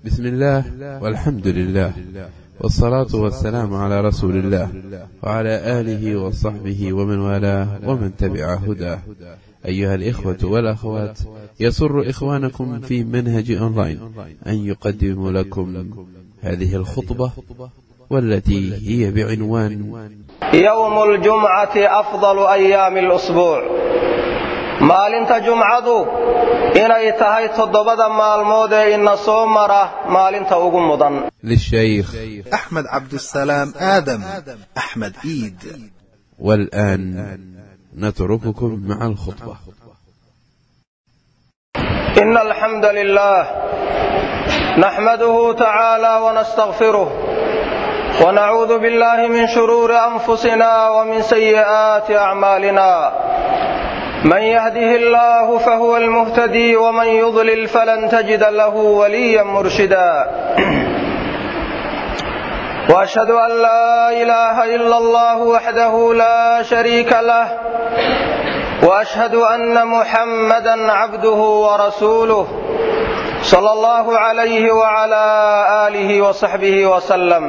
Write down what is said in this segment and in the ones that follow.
بسم الله والحمد لله والصلاة والسلام على رسول الله وعلى آله وصحبه ومن والاه ومن تبع هداه أيها الإخوة والأخوات يسر إخوانكم في منهج أونلاين أن يقدم لكم هذه الخطبة والتي هي بعنوان يوم الجمعة أفضل أيام الأسبوع maalinta jumcadu inay tahay toddobada maalmood ee ina soo mara maalinta ugu mudan للشيخ أحمد عبد السلام آدم أحمد إيد والآن نترككم مع الخطبة إن الحمد لله نحمده تعالى ونستغفره ونعوذ بالله من شرور أنفسنا ومن سيئات أعمالنا من يهده الله فهو المهتدي ومن يضلل فلن تجد له وليا مرشدا واشهد ان لا اله الا الله وحده لا شريك له واشهد ان محمدا عبده ورسوله صلى الله عليه وعلى اله وصحبه وسلم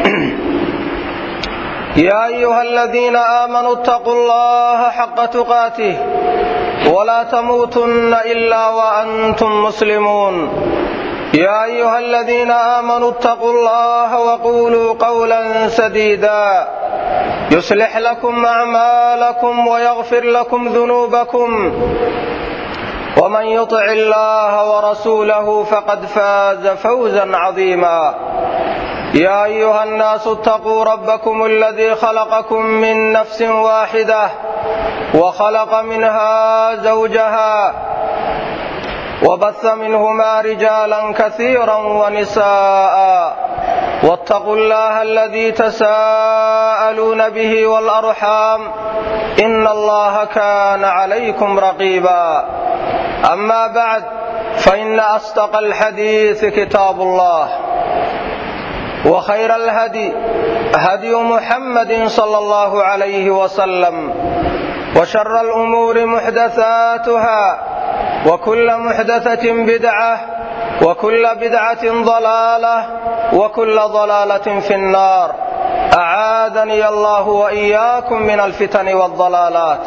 يا ايها الذين امنوا اتقوا الله حق تقاته ولا تموتن الا وانتم مسلمون يا ايها الذين امنوا اتقوا الله وقولوا قولا سديدا يصلح لكم اعمالكم ويغفر لكم ذنوبكم ومن يطع الله ورسوله فقد فاز فوزا عظيما يا ايها الناس اتقوا ربكم الذي خلقكم من نفس واحده وخلق منها زوجها وبث منهما رجالا كثيرا ونساء واتقوا الله الذي تساءلون به والارحام ان الله كان عليكم رقيبا اما بعد فان اصدق الحديث كتاب الله وخير الهدي هدي محمد صلى الله عليه وسلم وشر الامور محدثاتها وكل محدثه بدعه وكل بدعه ضلاله وكل ضلاله في النار اعاذني الله واياكم من الفتن والضلالات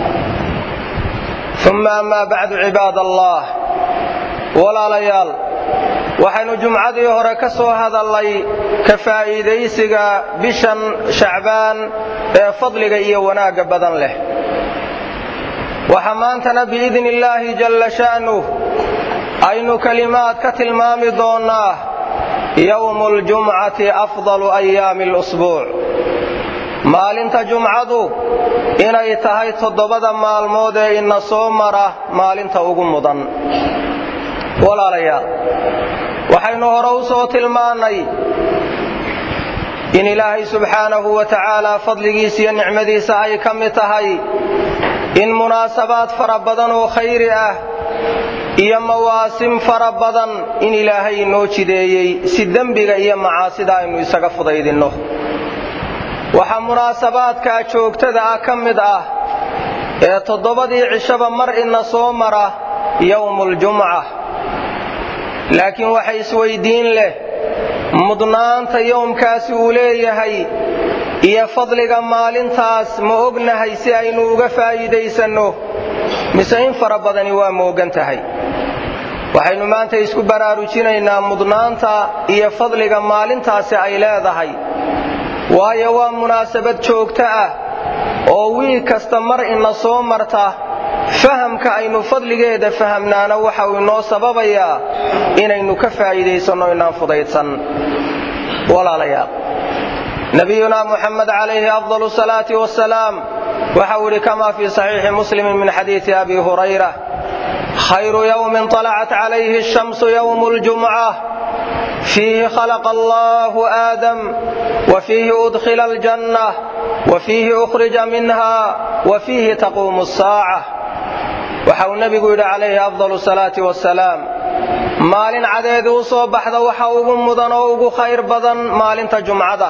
ثم اما بعد عباد الله ولا ليال waxaynu jumcadii hore ka soo hadallay ka faa'iidaysiga bishan shacbaan ee fadliga iyo wanaagga badan leh waxaa maantana biidni illaahi jalla sha'nuh aynu kelimaad ka tilmaami doonnaa yowmu ljumcati afdalu ayaami alusbuuc maalinta jumcadu inay tahay toddobada maalmood ee ina soo mara maalinta ugu mudan walaalayaal waxaynu hore u soo tilmaannay in ilaahay subxaanahu wa tacaalaa fadligiisa iyo nicmadiisa ay ka mid tahay in munaasabaad fara badan oo khayri ah iyo mawaasim fara badan in ilaahay inoo jideeyey si dembiga iyo macaasida aynu isaga fudaydinno waxaa munaasabaadkaa joogtada ah ka mid ah ee toddobadii cishaba mar ina soo mara yowmuuljumca laakiin waxa isweyddiin leh mudnaanta yowmkaasi uu leeyahay iyo fadliga maalintaas ma ognahay si aynu uga faa'iidaysanno mise in fara badani waa moogan tahay waxaynu maanta isku baraarujinaynaa mudnaanta iyo fadliga maalintaasi ay leedahay waayo waa munaasabad joogto ah oo wiil kasta mar ina soo marta fahamka aynu fadligeeda fahamnaana waxa uu inoo sababayaa inaynu ka faa'iidaysanno inaan fudaydsan walaalayaal nabiyuna muxamed calayhi afdalu salaati wasalaam waxa uu yidhi kama fii saxiixi muslimi min xadiidi abi hurayra khayru yowmin طalacat calayhi الshamsu yowmu اljumca fiihi khalaqa allahu aadam wa fiihi udkhila aljanna wa fiihi ukhrija minha wa fiihi taquumu الsaaca waxa uu nebigu yidhi calayhi afdalu salaati wasalaam maalin cadeedi u soo baxda waxa ugu mudan oo ugu khayr badan maalinta jumcada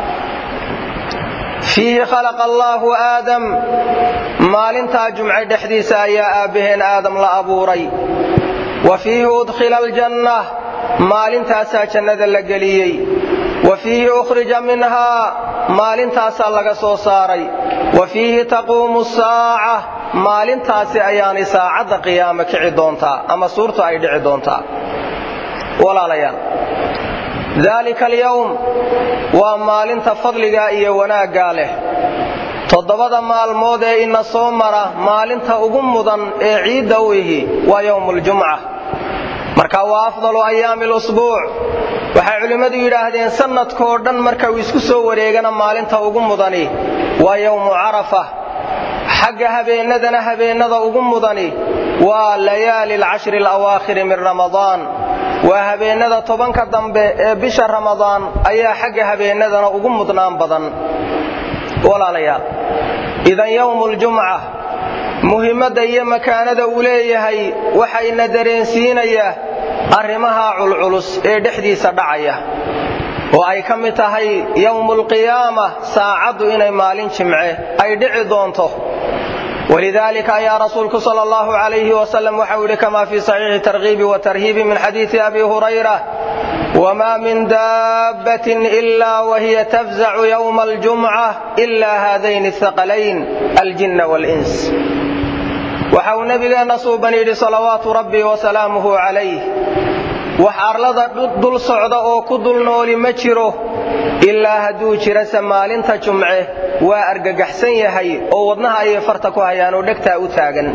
fiihi khalaqa allaahu aadam maalintaa jumce dhexdiisa ayaa aabbaheen aadam la abuuray wa fiihi udkhila aljanna maalintaasaa jannada la geliyey wa fiihi ukhrija minhaa maalintaasaa laga soo saaray wa fiihi taquumu saaca maalintaasi ayaanay saacadda qiyaame kici doontaa ama suurtu ay dhici doontaa walaalayaal daalika alyowm waa maalinta fadligaa iyo wanaaggaa leh toddobada maalmood ee ina soo mara maalinta ugu mudan ee ciidda u ihi waa yowmuuljumca marka waa afdalu ayaami lusbuuc waxay culimmadu yidhaahdeen sannadkoo dhan marka uu isku soo wareegana maalinta ugu mudani waa yowmu carafa xagga habeennadana habeennada ugu mudani waa layaali alcashri alawaakhiri min ramadaan waa habeennada tobanka dambe ee bisha ramadaan ayaa xagga habeennadana ugu mudnaan badan walaalayaal idan yowmuuljumca muhimmadda iyo makaanada uu leeyahay waxayna dareensiinayaa arrimaha culculus ee dhexdiisa dhacaya oo ay ka mid tahay yowmualqiyaama saacaddu inay maalin jimce ay dhici doonto walidaalika ayaa rasuulku sal allahu calayhi wasalam waxau yidhi kama fii saxiixi tarkiibi wa tarhiibi min xadiidi abi hurayra wma min daabbatin ila wahiya tafzacu yowma aljumca ila haadayni ahaqalayn aljinna wاlins waxa uu nebigeenna suuban yidhi salawaatu rabbi wasalaamuhu calayh wax arlada dul socda oo ku dul nooli ma jiro ilaa hadduu jirase maalinta jumce waa argagaxsan yahay oo wadnaha ayay farta ku hayaan oo dhegtaa u taagan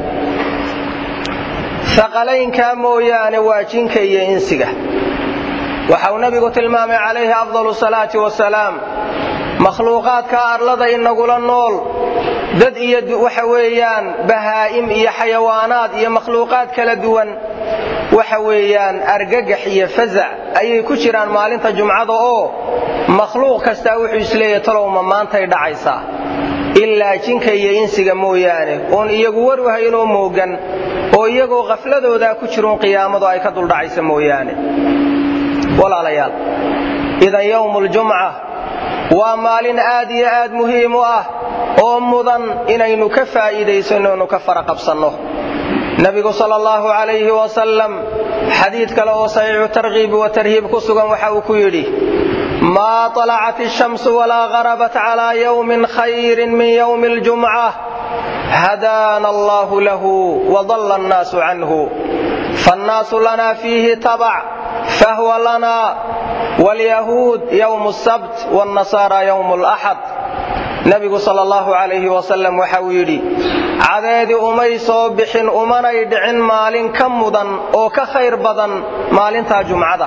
haqalaynkaa mooyaane waa jinka iyo insiga waxa uu nebigu tilmaamay calayhi afdalu salaati wasalaam makhluuqaadka arlada inagula nool dad iyo waxa weeyaan bahaa'im iyo xayawaanaad iyo makhluuqaad kala duwan waxa weeyaan argagax iyo fasac ayay ku jiraan maalinta jumcada oo makhluuq kastaa wuxuu isleeyahay talowma maantay dhacaysaa ilaa jinka iyo insiga mooyaane oon iyagu war wahaynoo moogan oo iyagoo khafladoodaa ku jiruun qiyaamadu ay ka duldhacaysa mooyaane walaalayaal idan yowmuuljumca waa maalin aad iyo aad muhiim u ah oo mudan inaynu ka faa'iidaysanno inu ka fara qabsanno nebigu sal allahu calayhi wasalam xadiid kale oo saxiixu tarkiibi wa tarhiib ku sugan waxa uu ku yidhi maa طalacat الshamsu walaa garabat calaa yowmin khayrin min yowmi اljumca hadaana allahu lahu wadalla annaasu canhu faannaasu lana fiihi tabac fahwa lana wاlyahuud ywm الsabt wاnnasaara ywm اlaxad nebigu sal allahu calayhi wasalam waxa uu yidhi cadeedii umay soo bixin umanay dhicin maalin ka mudan oo ka khayr badan maalintaa jumcada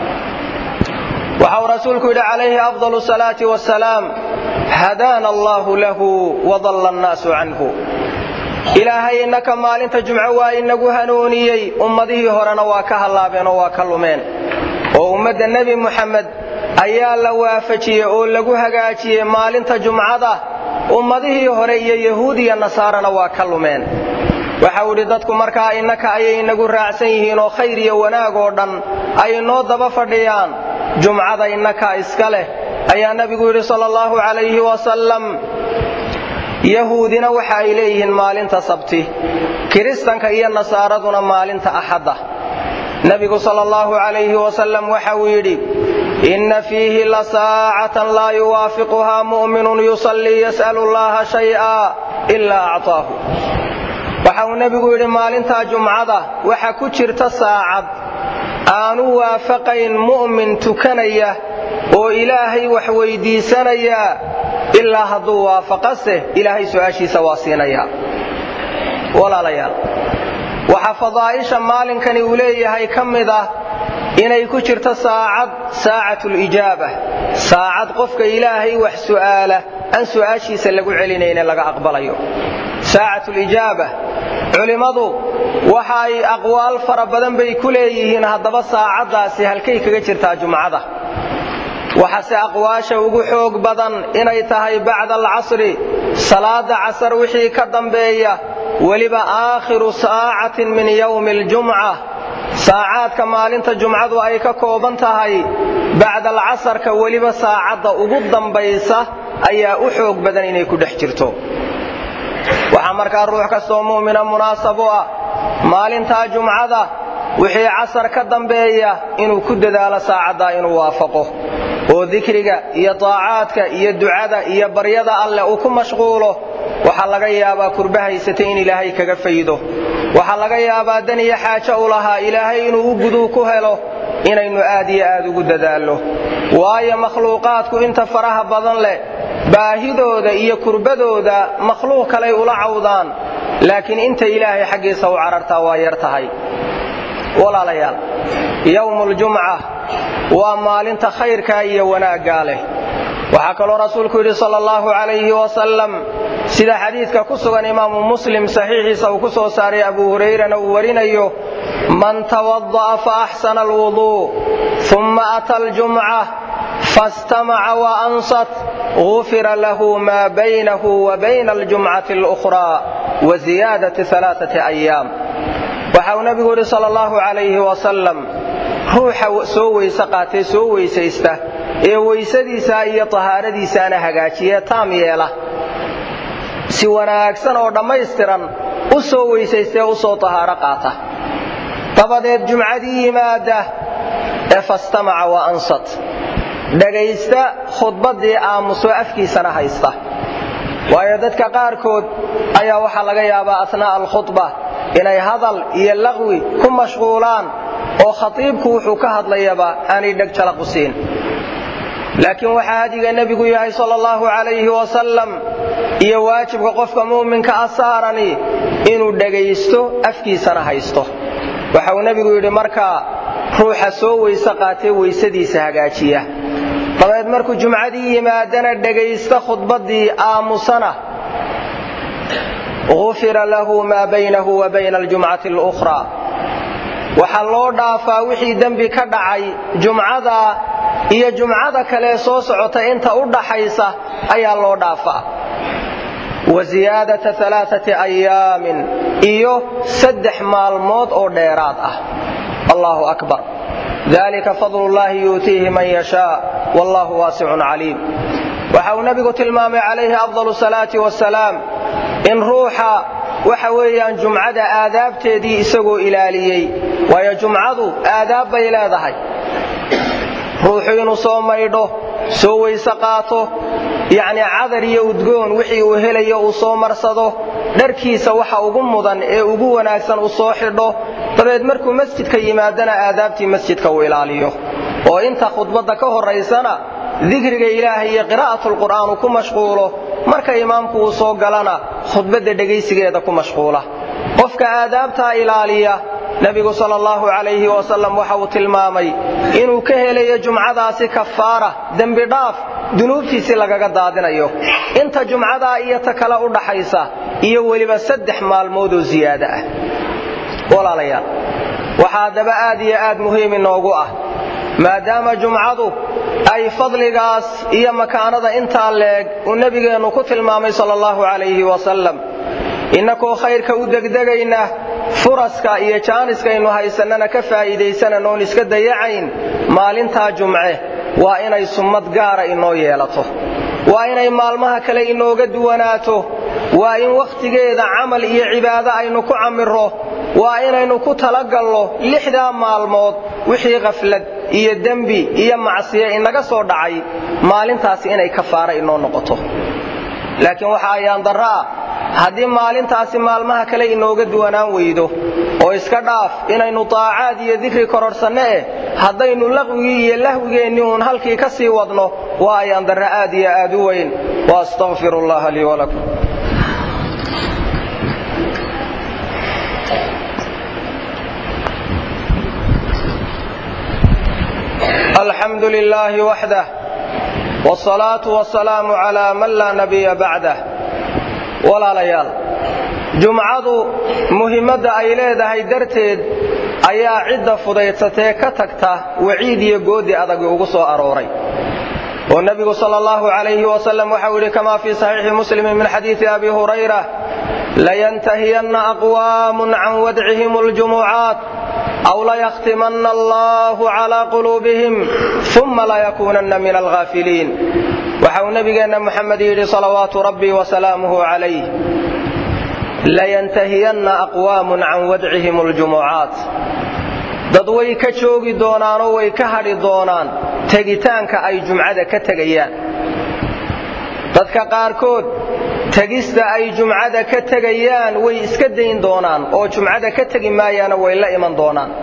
waxauu rasuulku yidhi calayhi afdal salaati wasalaam hadaana allahu lahu wadalla annaasu canhu ilaahay innaka maalinta jumco waa inagu hanuuniyey ummadihii horena waa ka hallaabeen oo waa ka lumeen oo ummadda nebi muxamed ayaa la waafajiyey oo lagu hagaajiyey maalinta jumcada ummadihii hore iyo yahuud iyo nasaarana waa ka lumeen waxau idhi dadku markaa innaka ayay inagu raacsan yihiin oo khayr iyo wanaag oo dhan ay noo daba fadhiyaan jumcada innaka iska leh ayaa nebigu yidhi sal allahu calayhi wasalam yahuudina waxa ay leeyihiin maalinta sabti kiristanka iyo nasaaraduna maalinta axadda nebigu sal allahu calayhi wasalam waxa uu yidhi inna fiihi la saacatan laa yuwaafiquhaa mu'minun yusallii yas'alu llaha shay'a ilaa actaahu waxa uu nebigu yidhi maalintaa jumcada waxa ku jirta saacad aanu waafaqayn mu'min tukanaya oo ilaahay wax weydiisanaya ilaa hadduu waafaqase ilaahay su'aashiisa waa siinaya walaalayaal waxaa fadaa'isha maalinkani uu leeyahay ka mid ah inay ku jirto saacad saacatulijaaba saacad qofka ilaahay wax su'aala aan su'aashiisa lagu celinayne laga aqbalayo saacatulijaaba culimmadu waxa ay aqwaal fara badan bay ku leeyihiin haddaba saacaddaasi halkay kaga jirtaa jumcada waxaase aqwaasha ugu xoog badan inay tahay bacda alcasri salaada casar wixii ka dambeeya weliba aakhiru saacatin min yowmi aljumca saacaadka maalinta jumcadu ay ka kooban tahay bacda alcasarka weliba saacadda ugu dambaysa ayaa u xoog badan inay ku dhex jirto waxaa markaa ruux kastoo mu'mina munaasab u ah maalintaa jumcada wixii casar ka dambeeya inuu ku dadaalo saacaddaa inuu waafaqo oo dikriga iyo taacaadka iyo ducada iyo baryada alleh uu ku mashquulo waxaa laga yaabaa kurba haysatay in ilaahay kaga faydo waxaa laga yaabaa dan iyo xaajo u lahaa ilaahay inuu u guduu ku helo inaynu aad iyo aad ugu dadaallo waayo makhluuqaadku inta faraha badan leh baahidooda iyo kurbadooda makhluuq kaley ula cawdaan laakiin inta ilaahay xaggiisa u carartaa waa yar tahay walaalayaal yowmuuljumca waa maalinta khayrkaa iyo wanaaggaa leh waxaa kaloo rasuulku yidhi sal allahu calayhi wasalam sida xadiidka ku sugan imaamu muslim saxiixiisa uu ku soo saaray abu hurayrana uu warinayo man tawada'a fa axsana alwuduu uma ata aljumca fastamaca wa ansat gufira lahu maa baynahu wa bayna aljumcati alukhraa wa ziyaadati alaaati ayaam waxa uu nebigu yidhi sal allahu calayhi wasalam ruuxa soo weyse qaatee soo weysaysta ee weysadiisa iyo tahaaradiisaana hagaajiye taam yeela si wanaagsan oo dhammaystiran u soo weysaystee u soo tahaaro qaata dabadeed jumcadii yimaada ee fastamaca wa ansat dhegaysta khudbaddii aamuso afkiisana haysta waayo dadka qaarkood ayaa waxaa laga yaabaa asnaa'a alkhudba inay hadal iyo laqwi ku mashquulaan oo khatiibku wuxuu ka hadlayaba aanay dheg jalaqu siin laakiin waxaa hadiga nebigu yahay sal allahu calayhi wasalam iyo waajibka qofka mu'minka a saarani inuu dhegaysto afkiisana haysto waxa uu nebigu yidhi markaa ruuxa soo weyse qaatee weysadiisa hagaajiya dabeed markuu jumcadii yimaadana dhegaysta khudbaddii aamusana gufira lahu maa baynahu wa bayna aljumcati alukhraa waxaa loo dhaafaa wixii dembi ka dhacay jumcada iyo jumcada kale soo socota inta u dhaxaysa ayaa loo dhaafaa wa ziyaadata alaaati ayaamin iyo saddex maalmood oo dheeraad ah allahu akbar dalika fadlullahi yuutiihi man yashaa wallahu waasicun caliim waxa uu nebigu tilmaamay calayhi afdalu salaati wasalaam in ruuxa waxa weeyaan jumcada aadaabteedii isagoo ilaaliyey waayo jumcadu aadaab bay leedahay ruuxu inuu soo maydho soo weyse qaato yacni cadar iyo udgoon wixii uu helayo uu soo marsado dharkiisa waxa ugu mudan ee ugu wanaagsan uu soo xidho dabeed markuu masjidka yimaadana aadaabtii masjidka uu ilaaliyo oo inta khudbadda ka horaysana dikriga ilaahay iyo qiraa'atulqur'aan uu ku mashquulo marka imaamku uu soo galana khudbadda dhegaysigeeda ku mashquula qofka aadaabtaa ilaaliya nebigu sal allahu calayhi wasalam waxa uu tilmaamay inuu ka helayo jumcadaasi kafaara dembi dhaaf dunuubtiisii lagaga daadinayo inta jumcadaa iyo ta kale u dhaxaysa iyo weliba saddex maalmood oo ziyaada ah walaalayaal waxaa daba aad iyo aad muhiim inoogu ah maadaama jumcadu ay fadligaas iyo makaanada intaa leeg uu nebigeennu ku tilmaamay sal allahu calayhi wasalam innakoo khayrka u degdegayna furaska iyo jaaniskaynu haysannana ka faa'iidaysanan oon iska dayacayn maalintaa jumce waa inay summad gaara inoo yeelato waa inay maalmaha kale inooga duwanaato waa in wakhtigeeda camal iyo cibaado aynu ku camirro waa inaynu ku talagalno lixdaa maalmood wixii khaflad iyo dembi iyo macsiye inaga soo dhacay maalintaasi inay kafaara inoo noqoto laakiin waxa ayaan darro ah haddii maalintaasi maalmaha kale inooga duwanaan weydo oo iska dhaaf inaynu taacaad iyo dikri kororsanno eh haddaynu laqwigii iyo lahwigeennii uun halkii ka sii wadno waa ayaan darro aad iyo aad u weyn wa astaqfiru allaha lii walakum alxamdu lilaahi waxdah wsalaatu wasalaamu calaa man laa nabiya bacdah walaalayaal jumcadu muhimmadda ay leedahay darteed ayaa cidda fudaydsatee ka tagta waciid iyo goodi adagi ugu soo arooray oo nebigu sal allahu calayhi wasalam waxau yidhi kamaa fii saxiixi muslimin min xadiidi abi hurayra layantahiyanna aqwaamun can wadcihim اljumucaat aw layakhtimanna allahu calaa quluubihim uma layakuunanna min alghaafiliin waxa uu nebigeenna muxamed yidhi salawaatu rabbii wasalaamuhu calayh layantahiyanna aqwaamun can wadcihim اljumucaat dad way ka joogi doonaanoo way ka hadhi doonaan tegitaanka ay jumcada ka tegayaan dadka qaarkood tegista ay jumcada ka tegayaan way iska dayn doonaan oo jumcada ka tegi maayaana way la iman doonaan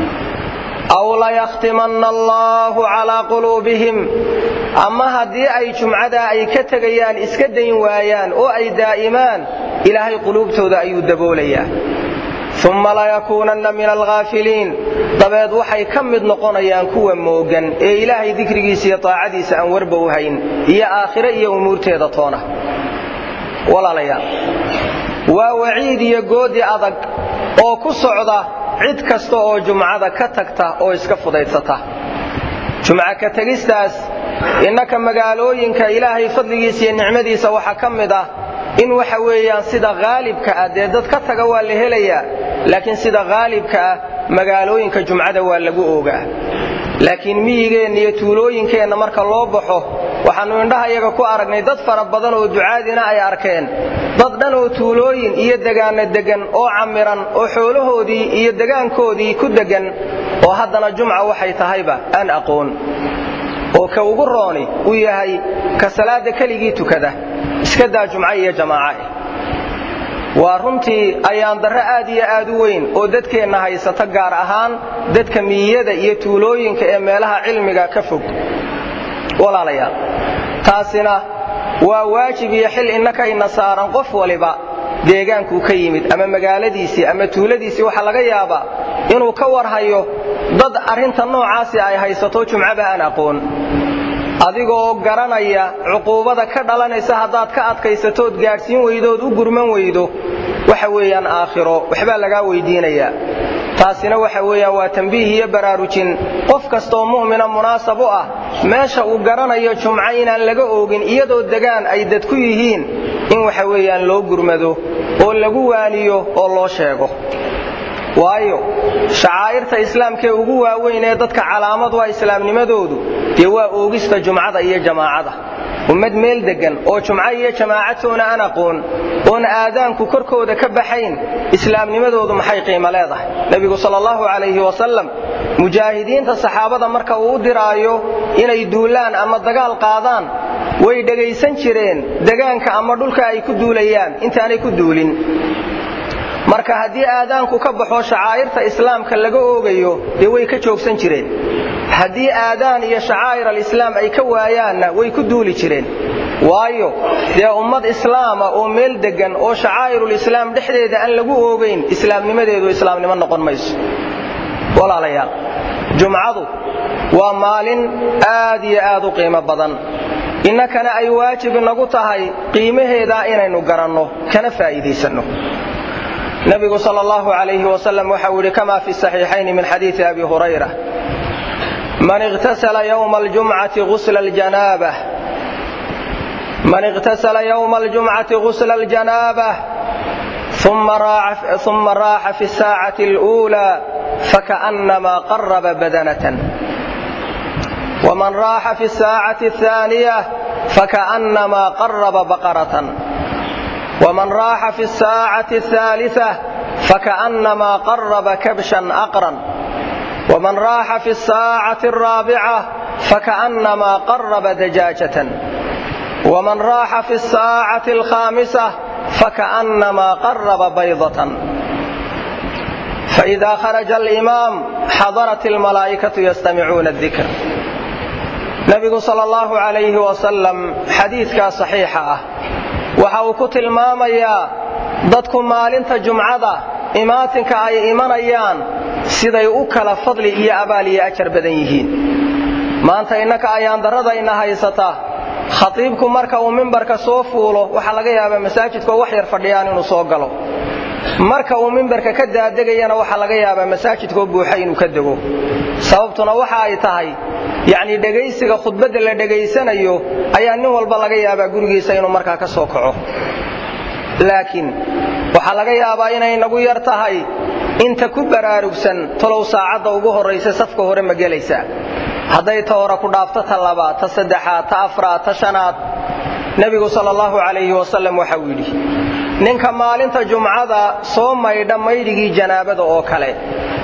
aw layakhtimanna allaahu calaa quluubihim ama haddii ay jumcadaa ay ka tegayaan iska dayn waayaan oo ay daa'imaan ilaahay quluubtooda ayuu daboolayaa umma layakuunanna min alghaafiliin dabeed waxay ka mid noqonayaan kuwa moogan ee ilaahay dikrigiisa iyo taacadiisa aan warba u hayn iyo aakhire iyo umuurteeda toona walaalayaal waa waciid iyo goodi adag oo ku socda cid kasta oo jumcada ka tagta oo iska fudaysata jumca ka tegistaas innaka magaalooyinka ilaahay fadligiisa iyo nicmadiisa waxaa ka mid ah in waxa weeyaan sida haalibka ah dee dad ka taga waa la helayaa laakiin sida haalibka ah magaalooyinka jumcada waa lagu ogaa laakiin miyigeenna iyo tuulooyinkeenna marka loo baxo waxaannu indhaha iyaga ku aragnay dad fara badan oo ducaadina ay arkeen dad dhan oo tuulooyin iyo degaanno deggan oo cammiran oo xoolahoodii iyo degaankoodii ku deggan oo haddana jumca waxay tahayba aan aqoon oo ka ugu rooni uu yahay ka salaadda keligii tukada iska daa jumco iyo jamaaca eh waa runtii ayaan darro aad iyo aad u weyn oo dadkeenna haysata gaar ahaan dadka miyiyada iyo tuulooyinka ee meelaha cilmiga ka fog walaalayaal taasina waa waajib iyo xil innakayna saaran qof waliba deegaankuu ka yimid ama magaaladiisii ama tuuladiisii waxaa laga yaabaa inuu ka warhayo dad arrinta noocaasi ay haysato jumcaba aan aqoon adigoo garanaya cuquubada ka dhalanaysa haddaad ka adkaysatood gaadhsiin weydood u gurman weydo waxa weeyaan aakhiro waxbaa lagaa weydiinayaa taasina waxa weeyaan waa tambiih iyo baraarujin qof kastaoo mu'mina munaasab u ah meesha uu garanayo jumco inaan laga oogin iyadoo degaan ay dad ku yihiin in waxa weeyaan loo gurmado oo lagu waaniyo oo loo sheego waayo shacaa'irta islaamkee ugu waaweyn ee dadka calaamad waa islaamnimadoodu dee waa oogista jumcada iyo jamaacada ummad meel deggan oo jumco iyo jamaacatoona aan aqoon oon aadaanku korkooda ka baxayn islaamnimadoodu maxay qiimo leedahay nebigu sal allahu calayhi wasalam mujaahidiinta saxaabada marka uu u diraayo inay duulaan ama dagaal qaadaan way dhegaysan jireen degaanka ama dhulka ay ku duulayaan intaanay ku duulin marka haddii aadaanku ka baxo shacaa'irta islaamka laga oogayo dee way ka joogsan jireen haddii aadaan iyo shacaa'ir alislaam ay ka waayaanna way ku duuli jireen waayo dee ummad islaama oo meel deggan oo shacaa'irulislaam dhexdeeda aan lagu oogayn islaamnimadeedu islaamnimo noqon mayso walaalayaal jumcadu waa maalin aad iyo aad u qiimo badan innakana ay waajib inagu tahay qiimaheedaa inaynu garanno kana faa'iidaysanno nabigu sal allahu alayhi wasalam waxa uu yidhi kama fi saxiixayni min xadiidi abi hurayra man iqtasala ywma aljumcati usla ljanaabah man iqtasala ywma aljumcati gusla aljanaabah ثuma raaxa fi الsaacati اlأuulى fakaأnama qaraba badanatan wman raaxa fi الsaacati الثaaniية fakaأnama qaraba baqaratan wman raaxa fi الsaacati الثaaliثة fakaأnama qaraba kabshan aqran wman raaxa fi الsaacati الraabica fakaأnama qaraba dajaajatan wman raaxa fi الsaacati الkhاamisة fakaأnama qaraba baydatan faإida kharaja اlimaam xadarat اlmalaa'ikaةu ystamicuuna الdikr nabigu sal اllahu عalayhi wasalam xadiidkaa صaxiixa ah waxa uu ku tilmaamayaa dadku maalinta jumcada imaatinka ay imanayaan siday u kala fadli iyo abaal iyo ajar badan yihiin maanta innaka ayaan darradayna haysata khatiibku marka uu mimbarka soo fuulo waxaa laga yaabaa masaajidkoo wax yar fadhiyaan inuu soo galo marka uu mimbarka ka daadegayana waxaa laga yaabaa masaajidkoo buuxa inuu ka dego sababtuna waxa ay tahay yacnii dhegaysiga khudbadda la dhegaysanayo ayaa nin walba laga yaabaa gurigiisa inuu markaa ka soo kaco laakiin waxaa laga yaabaa inay nagu yar tahay inta ku baraarugsan talow saacadda ugu horraysa safka hore ma gelaysaa hadday ta hore ku dhaafto ta labaad ta saddexaad ta afraad ta shanaad nebigu sal allahu calayhi wasalam waxa uu yidhi ninka maalinta jumcada soo maydha maydhigii janaabada oo kale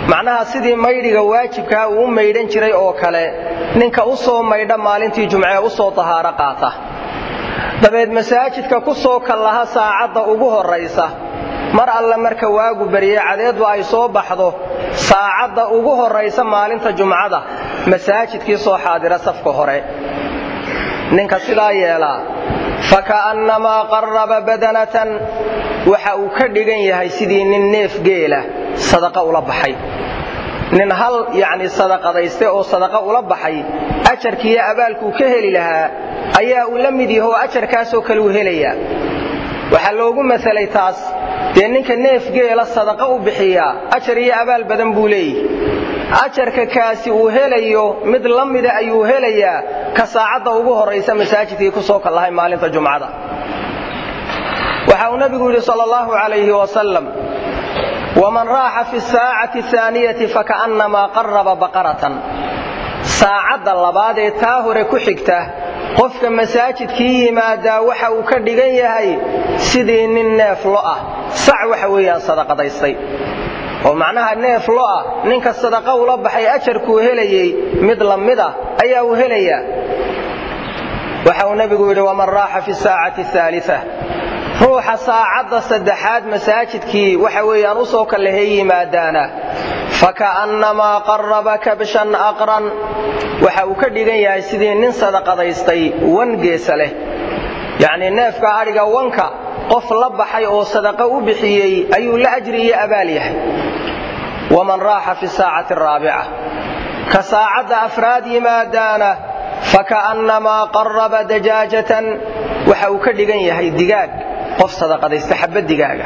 macnaha sidii maydhiga waajibkaa uu u maydhan jiray oo kale ninka u soo maydha maalintii jumcee u soo tahaaro qaata dabeed masaajidka ku soo kallaha saacadda ugu horraysa mar alle marka waagu beriye cadeeddu ay soo baxdo saacadda ugu horraysa maalinta jumcada masaajidkii soo xaadira safka hore ninka sidaa yeelaa faka'annamaa qarraba badanatan waxa uu ka dhigan yahay sidii nin neef geela sadaqa ula baxay nin hal yacni sadaqadayste oo sadaqa ula baxay ajarkiiyo abaalkuu ka heli lahaa ayaa uu la mid yaho ajarkaasoo kale uu helayaa waxaa loogu masalay taas dee ninka neef geela sadaqa u bixiyaa ajar iyo abaal badan buu leeyihi ajarka kaasi uu helayo mid la mida ayuu helayaa ka saacadda ugu horraysa masaajidkii ku soo kallahay maalinta jumcada waxa uu nabigu yidhi sal allahu calayhi wasalam waman raaxa fi saacati aaniyati faka'annamaa qarraba baqaratan saacadda labaad ee taa hore ku xigta qofka masaajidkii yimaadaa waxa uu ka dhigan yahay sidii nin neef lo ah sac waxa weeyaan sadaqadaystay oo macnaha neef lo ah ninka sadaqa ula baxay ajarkuu helayey mid la mid ah ayaa uu helayaa waxa uu nebigu yidhi waman raaxa fi saacati aalia ruuxa saacadda saddexaad masaajidkii waxa weeyaan u soo kallahey yimaadaana faka'annamaa qarraba kabshan aqran waxa uu ka dhigan yahay sidii nin sadaqadaystay wan geesa leh yacnii neefka adhiga wanka qof la baxay oo sadaqa u bixiyey ayuu la ajri iyo abaal yahay waman raaxa fi saacati araabica ka saacadda afraad yimaadaana faka'annamaa qarraba dajaajatan waxa uu ka dhigan yahay digaag qof sadaqadaysta xabba digaaga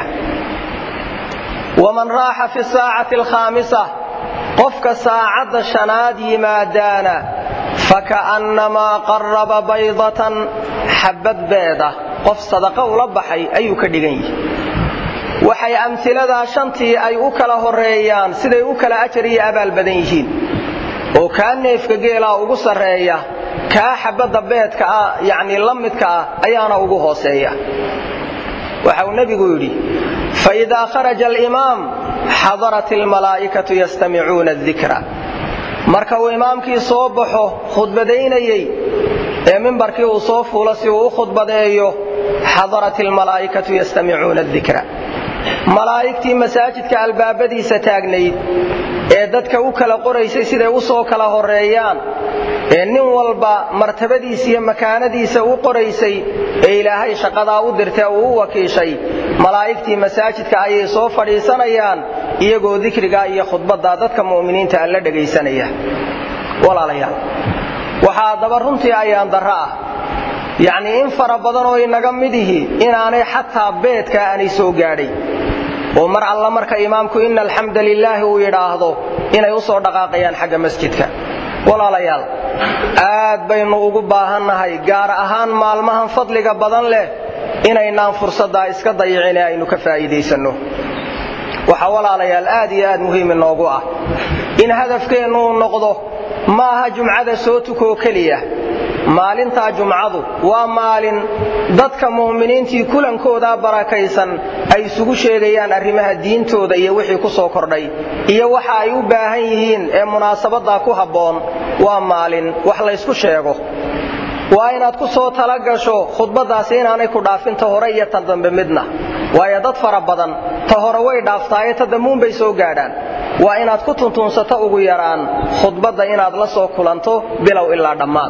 waman raaxa fi saacati alkhaamisa qofka saacadda shanaad yimaadaana faka'annamaa qarraba baydatan xabbad beeda qof sadaqa ula baxay ayuu ka dhigan yihi waxay amtiladaa shantii ay u kala horreeyaan siday u kala ajar iyo abaal badan yihiin oo kaa neefka geelaa ugu sarreeya kaa xabbadda beedka ah yacnii la midka ah ayaana ugu hooseeya waxa uu nebigu yidhi faidaa kharaja alimaam xadarat almalaa'ikatu yastamicuuna adikra marka uu imaamkii soo baxo khudbadaynayey ee mimbarkii uu soo fuulo si uu u khudbadeeyo xadarat almalaa'ikatu yastamicuuna adikra malaa'igtii masaajidka albaabadiisa taagnayd ee dadka u kala qoraysay siday u soo kala horreeyaan ee nin walba martabadiisa iyo makaanadiisa u qoraysay ee ilaahay shaqadaa u dirtee uu u wakiishay malaa'igtii masaajidka ayay soo fadhiisanayaan iyagoo dikrigaa iyo khudbaddaa dadka mu'miniinta alla dhegaysanaya walaalayaal waxaa daba runtii ayaan darro ah yacnii in fara badan oo inaga midihi inaanay xataa beedkaa aanay soo gaadhay oo mar alla marka imaamku ina alxamda lilaahi uu yidhaahdo inay u soo dhaqaaqayaan xagga masjidka walaalayaal aad baynu ugu baahannahay gaar ahaan maalmahan fadliga badan leh inaynaan fursaddaa iska dayicin ee aynu ka faa'iidaysanno waxaa walaalayaal aad iyo aad muhiim inoogu ah in hadafkeennu uu noqdo ma aha jumcada soo tukoo keliya maalintaa jumcadu waa maalin dadka mu'miniintii kulankoodaa barakaysan ay isugu sheegayaan arrimaha diintooda iyo wixii ku soo kordhay iyo waxa ay u baahan yihiin ee munaasabaddaa ku habboon waa maalin wax laysku sheego waa inaad ku soo tala gasho khudbaddaasi inaanay ku dhaafin ta hore iyo tan dambe midna waayo dad fara badan ta hore way dhaaftaaye ta dambuunbay soo gaadhaan waa inaad ku tuntuunsato ugu yaraan khudbadda inaad la soo kulanto bilow ilaa dhammaad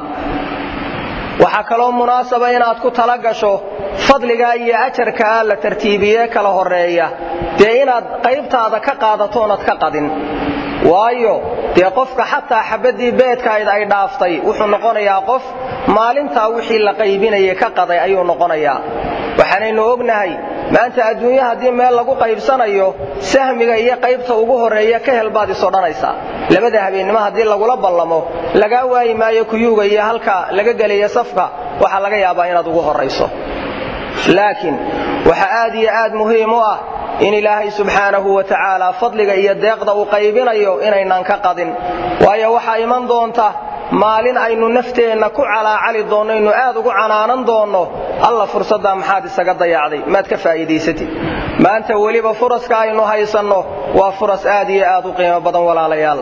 waxaa kaloo munaasaba inaad ku tala gasho fadligaa iyo ajarkaa la tartiibiyee kala horreeya dee inaad qaybtaada ka qaadatoonad ka qadin waayo dee qofka xataa xabaddii beedkayd ay dhaaftay wuxuu noqonayaa qof maalintaa wixii la qaybinayay ka qaday ayuu noqonayaa waxaanaynu ognahay maanta adduunye haddii meel lagu qaybsanayo sahmiga iyo qaybta ugu horreeya ka hel baad is odhanaysaa labada habeennimo haddii lagula ballamo lagaa waayi maayo kuyuuga iyo halka laga gelaya safka waxaa laga yaabaa inaad ugu horrayso laakiin waxaa aad iyo aad muhiim u ah in ilaahay subxaanahu wa tacaala fadliga iyo deeqda uu qaybinayo inaynaan ka qadin waayo waxaa iman doonta maalin aynu nafteenna ku calaacali doonno aynu aad ugu canaanan doonno alla fursaddaa maxaad isaga dayacday maad ka faa'iidaysatid maanta weliba furaska aynu haysanno waa furas aad iyo aad u qiimo badan walaalayaal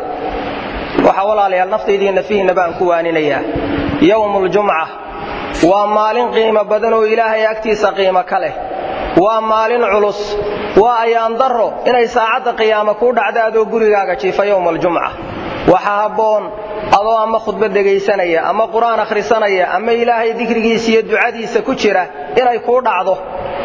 waxaa walaalayaal naftaydiiyo nafihiinna baan ku waaninayaa yowmuuljumca waa maalin qiimo badan oo ilaahay agtiisa qiimo ka leh waa maalin culus waa ayaan darro inay saacadda qiyaama kuu dhacda adoo gurigaaga jiifa yowmaaljumca waxaa habboon adoo ama khudbad dhegaysanaya ama qur-aan akhrisanaya ama ilaahay dikrigiisa iyo ducadiisa ku jira inay kuu dhacdo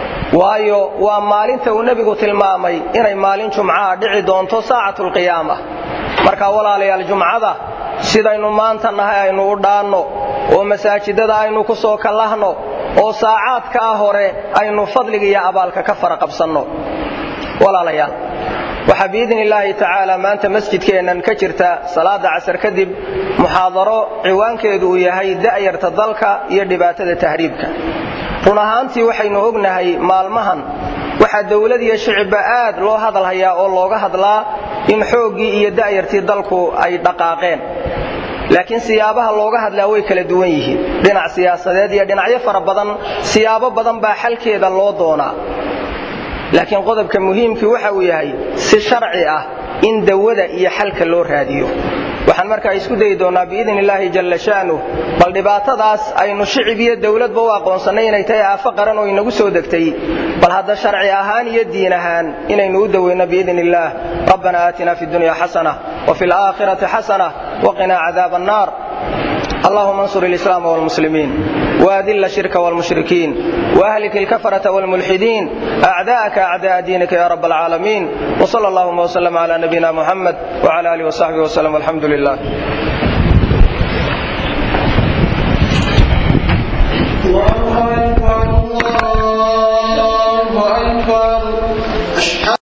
waayo waa maalinta uu nebigu tilmaamay inay maalin jumcaha dhici doonto saacatulqiyaama marka walaalayaal jumcada sidaynu maanta nahay aynu u dhaanno oo masaajidada aynu ku soo kallahno oo saacaadkaa hore aynu fadliga iyo abaalka ka fara qabsanno walaalayaal waxaa biidni illaahi tacaala maanta masjidkeennan ka jirta salaada casar kadib muxaadaro ciwaankeedu uu yahay da'yarta dalka iyo dhibaatada tahriibka run ahaantii waxaynu ognahay maalmahan waxaa dawlad iyo shicibba aad loo hadal hayaa oo looga hadlaa in xooggii iyo da'yartii dalku ay dhaqaaqeen laakiin siyaabaha looga hadlaa way kala duwan yihiin dhinac siyaasadeed iyo dhinacyo fara badan siyaabo badan baa xalkeeda loo doonaa laakiin qodobka muhiimkii waxa uu yahay si sharci ah in dawada iyo xalka loo raadiyo waxaan markaa isku dayi doonnaa biidn illaahi jalla sha'nuh bal dhibaatadaas aynu shicib iyo dawladba u aqoonsannay inay tahay aafo qaran oo inagu soo degtay bal hadda sharci ahaan iyo diin ahaan inaynu u daweyno biidn illaah rabbana aatina fi dunya xasana وفي الآخرة حسنة وقنا عذاب النار اللهم انصر الإسلام والمسلمين وأذل الشرك والمشركين وأهلك الكفرة والملحدين أعداءك أعداء دينك يا رب العالمين وصلى اللهم وسلم على نبينا محمد وعلى آله وصحبه وسلم والحمد لله الله أكبر الله أكبر